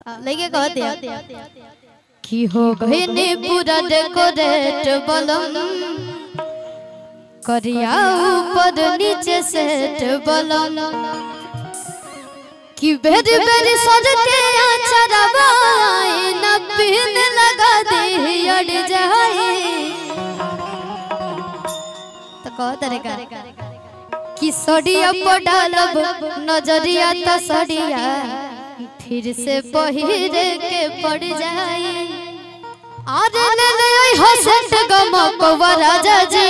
लगे कह दिया कि हो गए ने पूरा डेकोरेट बलम करिया ऊपर नीचे सेट बलम कि बेर बेर सज के चरवाए न पिन लगा दे अड़ जाए तो कह तरीका कि सड़िया पर डालब नजरिया त सड़िया फिर से पहिर के पड़ जाए आज ले ले ओइ हसत गमकवा राजा जी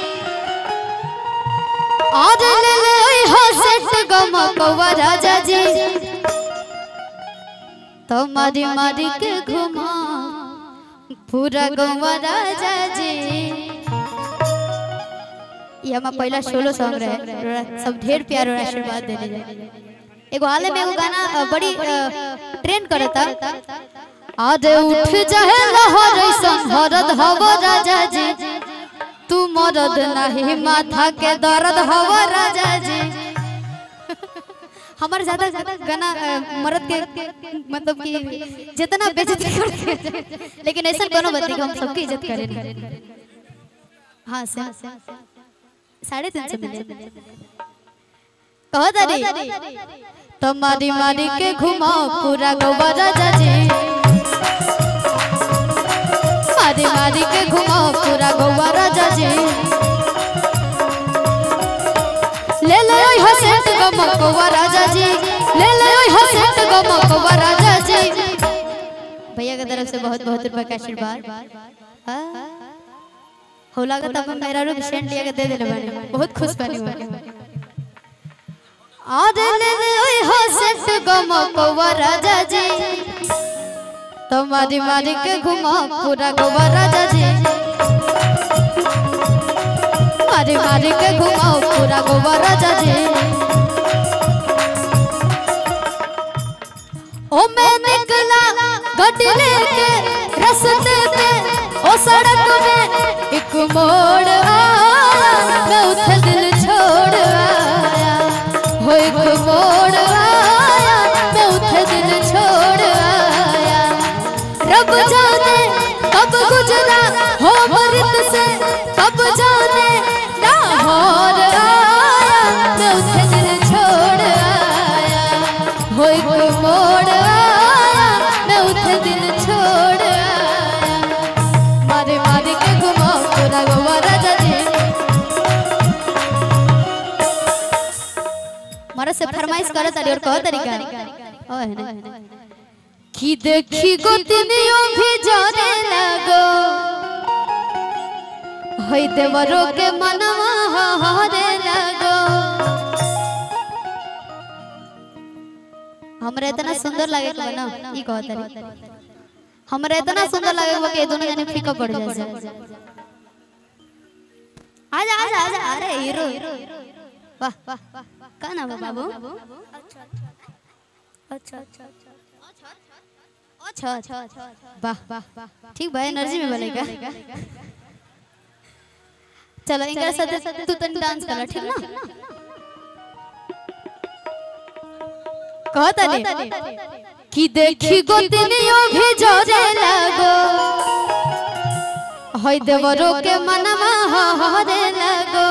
आज ले ले ओइ हसत गमकवा राजा जी तो मारी मारी के घुमा पूरा गवा राजा जी ये हमारा पहला सोलो सॉन्ग रहे रोड़ा सब ढेर प्यार और आशीर्वाद देने जाए एगो हाल में एगो गाना अ, बड़ी ट्रेंड करता आज उठ जाए लहर ऐसन हरद हव राजा जी तू मरद नहीं माथा के दर्द हव राजा जी हमारे ज्यादा ज्यादा गाना अ, मर्द के मतलब कि जितना बेइज्जती करते हैं, लेकिन ऐसा कोनो बात नहीं कि हम सबकी इज्जत करें हाँ से साढ़े तीन सौ मिले कहो तारी तो मारी मारी के घुमाओ पूरा गोवा राजा जी मारी मारी के घुमाओ पूरा गोवा राजा जी ले ले ओइ हसेट गमकवा राजा जी ले ले ओइ हसेट गमकवा राजा जी भैया की तरफ से बहुत बहुत रुपए का आशीर्वाद हाँ। हो लागत अब मेरा रूप सेंट लिया के दे देले बानी बहुत खुश बानी बानी आज ले ले ओइ हसत गमकवा राजा जी तो मारी मारी के घुमा पूरा गोवा राजा जी मारी मारी के घुमाओ पूरा गोवा राजा जी ओ मैं निकला गड्डी लेके रस्ते पे ओ सड़क में एक मोड़ आया मैं उठे दिल छोड़ आया हो एक मोड़ आया मैं उठे दिल छोड़ आया रब जाने कब गुजरा हो मृत से कब जाने लाहौर आया मैं उठे दिल छोड़ आया हो एक मोड़ आया मैं उठे दिल छोड़ आया मारे मारे के घुमाओ पूरा गोवा राजा जी मारा से फरमाइश करे तारी और कहो तरीका ओ है ना कि देखी गोतनियों भी जाने लगो होई देवरो के मनवा हारे लगो हमरा इतना सुंदर लागे के ना ई कहत रही हमरा इतना सुंदर लागे के कि दोनों जने फीका पड़ जाए आजा आजा आजा अरे हीरो वाह वाह का नाम है बाबू अच्छा अच्छा अच्छा अच्छा वाह वाह ठीक भाई एनर्जी में बोलेगा चलो इनका साथ तू तन डांस कर ठीक ना कहता नहीं कि देखी गोतनियों भी जोरे लगो होय देवरो के मनवा हरे लगो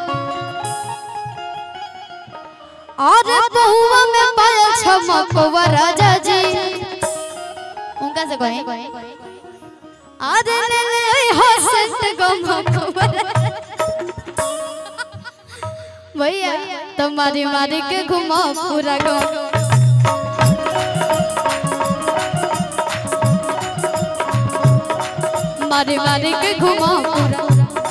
और बहुआ में पायल छमकवा राजा जी उनका से कहे आज ले ले ओइ हसत गमकवा भैया तो मारी मारी के घुमाओ पूरा गाँव मारी मारी के घुमाओ पूरा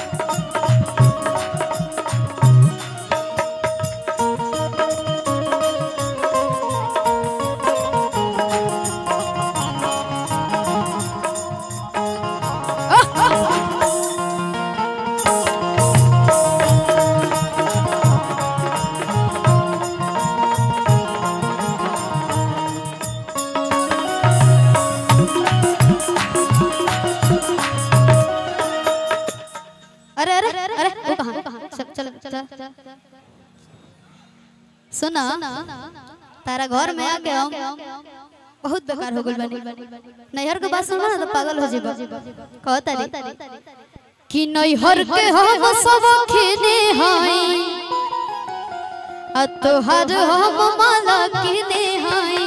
अरे अरे अरे वो कहाँ चल चल चल सुना तारा घर में आ गया हूँ बहुत बेकार हो गइल बानी नैहर के बात सुना ना तो पागल हो जेबा कहता रे कि नैहर के हम सब खेने हई आ तोहर हम माला किने हई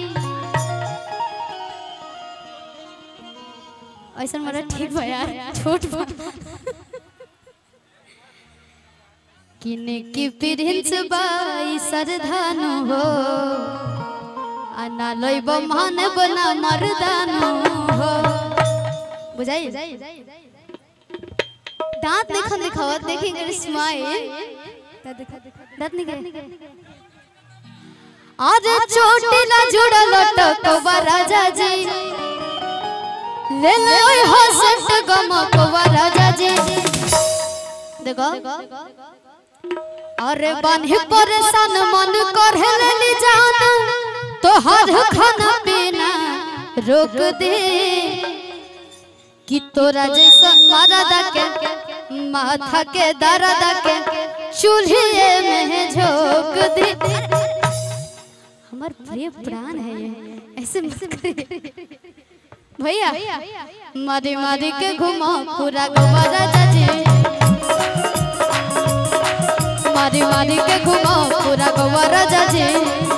ऐसा मेरा ठीक बा यार छोट बा किने की प्रिंस बाई सरधानु हो आना लइब मान बना मर्दानु हो बुझाई दांत देखन दिखावत देखेंगे स्माइल दांत निकल आज चोटी ना जुड़ल टकवा राजा जी ले ले ओए हसंत गमकवा राजा जी देखो अरे बान्हे परेशान मन कर लेली जान तो हर खाना पीना रोक दे कि तोरा जैसन मरदा के माथा के दर्द के चूल्हे में झोंक दे हमार प्रिय प्राण है ये ऐसे मत करिए भैया मारी मारी के घुमा पूरा गोवा राजा जी मारी मारी के घुमा पूरा गोवा राजा जी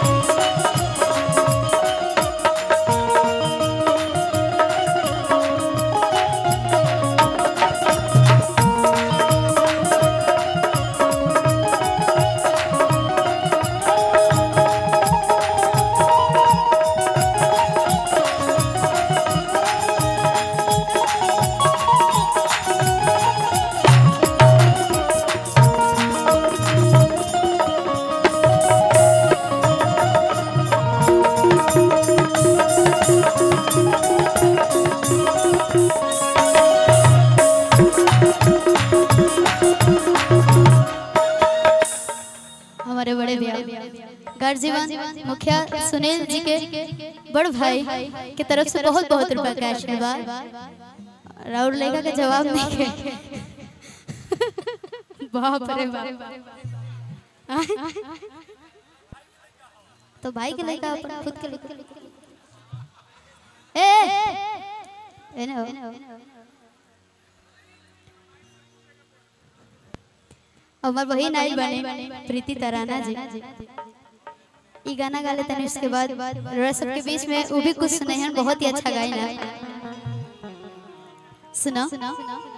हमारे बड़े भैया गर्जीवन मुखिया सुनील जी के बड़ भाई के तरफ से बहुत बहुत रुपया का आशीर्वाद राउर लेखा के जवाब नहीं के बाप रे बाप तो भाई के लेखा अपन खुद के लेखा ए ए ना हो हमार बहिन आई बने प्रीति तराना जी ई गाना गा लेते हैं उसके बाद रस सबके बीच में वो भी कुछ सुने हैं बहुत ही अच्छा गाई ना सुना